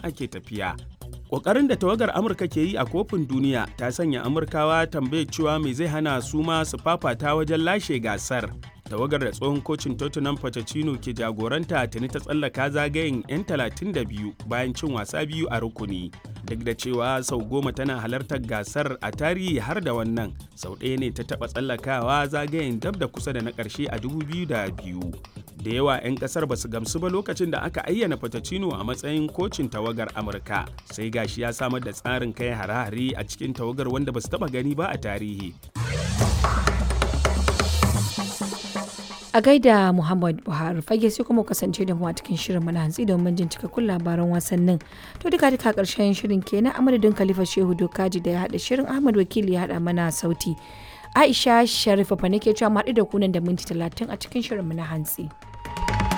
ake tafiya. Ƙoƙarin da tawagar Amurka ke yi a kofin duniya ta sanya Amurkawa tambayar cewa me zai hana su ma su fafata wajen lashe gasar. Tawagar da tsohon kocin Tottenham Pochettino ke jagoranta tuni ta tsallaka zagayen 'yan 32 bayan cin wasa biyu a rukuni. Duk da cewa sau goma tana halartar gasar a tarihi har da wannan, sau ɗaya ne ta taɓa tsallakawa zagayen dab da kusa da na ƙarshe a 2002. da yawa 'yan kasar ba su gamsu ba lokacin da aka ayyana Pochettino a matsayin kocin tawagar Amurka sai gashi ya samar da tsarin kai hare-hare a cikin tawagar wanda ba su taba gani ba a tarihi. A gaida Muhammad Buhari fage sai kuma kasance da mu a cikin shirin mana hantsi domin jin cikakkun labaran wasannin. To duka duka karshen shirin kenan a madadin Khalifa Shehu Dokaji da ya haɗa shirin Ahmad Wakili ya haɗa mana sauti. Aisha Sharifa fa nake cewa mu haɗu da kunan da minti talatin a cikin shirin na hantsi.